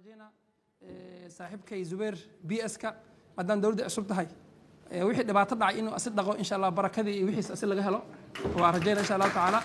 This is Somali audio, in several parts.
rajeynaa saaxiibkay zubeer b s ka maadaama dowladda cusub tahay wixii dhibaato dhacay inuu asi dhaqo insha allah barakadii iyo wixiis asi laga helo waa rajeyna insha allahu tacaala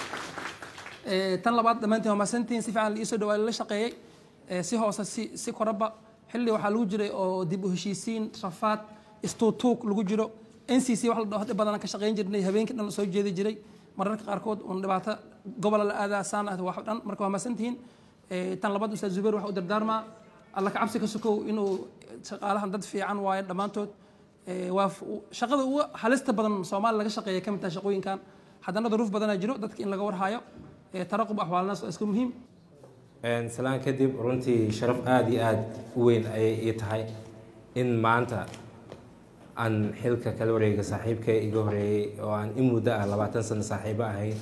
tan labaad dhammaantiin waa mahadsantihiin si fiican iisoo dhawaa la shaqeeyey si hoose si si koraba xilli waxaa lagu jiray oo dib u heshiisiin rafaad istuutuug lagu jiro n c c wax la dhaho hadda badan ka shaqeyn jirnay habeenkii dhan soo jeedi jiray mararka qaarkood uun dhibaato gobola la aadaa saan ah wax dhan marka waa mahadsantihiin tan labaad ustaad zubeer waxa u dardaarmaa alla ka cabsi ka sokow inuu shaqaalahan dad fiican waayo dhammaantood waa shaqada ugu halista badan soomaaliya laga shaqeeya ka mid tahay shaqooyinkan haddana duruuf badanaa jiro dadka in laga warhayo taraqub axwaalnaas waa iska muhiim salaan kadib runtii sharaf aada iyo aada u weyn ayay ii tahay in maanta aan xilka kala wareega saaxiibka iga horeeyey oo aan in muddo ah labaatan sano saaxiibo ahayn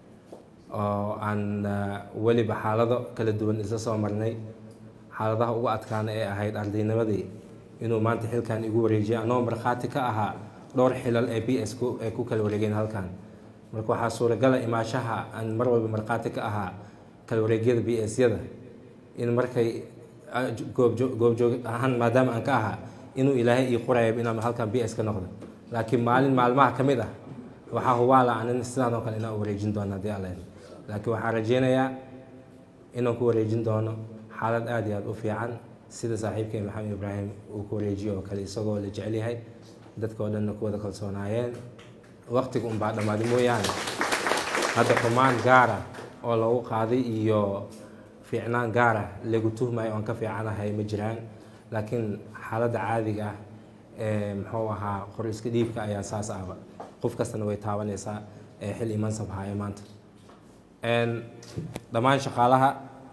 oo aan weliba xaalado kala duwan isla soo marnay xaaladaha ugu adkaana ee ahayd ardaynimadii inuu maanta xilkan igu wareejiyo anoo markhaati ka ahaa dhowr xilal ee b s ay ku kala wareegeen halkan marka waxaa suuragala imaashaha aan mar walba markhaati ka ahaa kala wareegyada b s yada in markay goobjoog ahaan maadaama aan ka ahaa inuu ilaahay ii qoraya inaan halkan b s ka noqdo laakiin maalin maalmaha ka mid ah waxaa hubaala anin sidaan oo kale inaan wareejin doono haddii alla laakiin waxaan rajeynayaa inaan ku wareejin doono xaalad aada iyo aada u fiican sida saaxiibkay maxamed ibraahim uu ku wareejiyo oo kale isagoo la jecel yahay dadka oo dhanna ku wada kalsoonaayeen waqtiga unbaa dhammaaday mooyaane hadda xumaan gaara oo lagu qaaday iyo fiicnaan gaara lagu tuhmayo oon ka fiicanahay ma jiraan laakiin xaaladda caadiga ah ee muxuu ahaa qor iska dhiibka ayaa saas ahba qof kastana way taabanaysaa ee xil imansab haayo maanta dhammaan shaqaalaha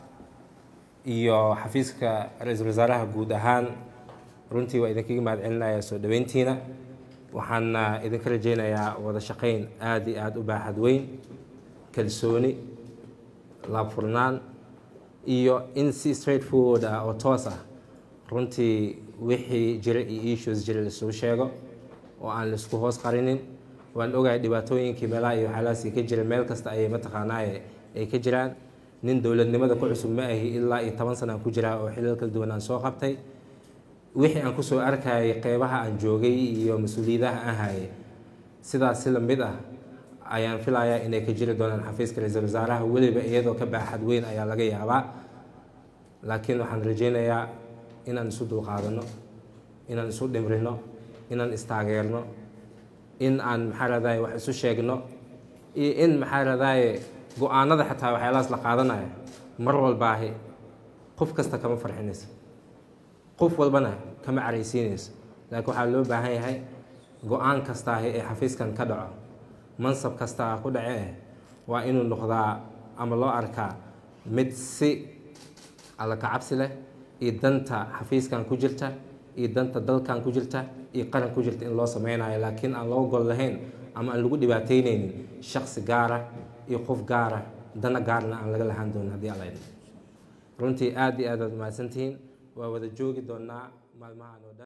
iyo xafiiska ra-iisul wasaaraha guud ahaan runtii waa idinkaga mahad celinaya soo dhaweyntiina waxaana idinka rajeynayaa wada shaqeyn aada iyo aada u baaxad weyn kalsooni laabfurnaan iyo in si straight forward ah oo toos ah runtii wixii jira iyo issues jira lasoo sheego oo aan laisku hoos qarinin waan ogahay dhibaatooyinkii meelaha iyo waxyaalahaasi ka jira meel kasta ayay mataqaanaaye ay ka jiraan nin dowladnimada ku cusub ma ahi ilaa iyo toban sana aan ku jiraa oo xilal kala duwan aan soo qabtay wixii aan kusoo arkayay qeybaha aan joogay iyo mas-uuliyadaha aan hayay sidaas si lamid ah ayaan filayaa inay ka jiri doonaan xafiiska ra-iisul wasaaraha weliba iyadoo ka baaxad weyn ayaa laga yaabaa laakiin waxaan rajeynayaa inaan isu dulqaadano inaan isu dhimrino inaan istaageerno in aan maxaa radaye wax isu sheegno iyo in maxaa radaye go-aanada xataa waxyaalahaas la qaadanayo mar walbaahi qof kasta kama farxinayso qof walbana kama caraysiinayso laakiin waxaa loo baahan yahay go-aan kastaahi ee xafiiskan ka dhaco mansab kastaa ku dhacee waa inuu noqdaa ama loo arkaa mid si alla kacabsi leh iyo danta xafiiskan ku jirta iyo danta dalkan ku jirta iyo qaran ku jirta in loo sameynayo laakiin aan loo gol lahayn ama aan lagu dhibaateyneynin shaksi gaara iyo qof gaara dana gaarna aan laga lahaan doonin haddii alla idin runtii aada iyo aad aad mahadsantihiin waa wada joogi doonaa maalmahan oo dhan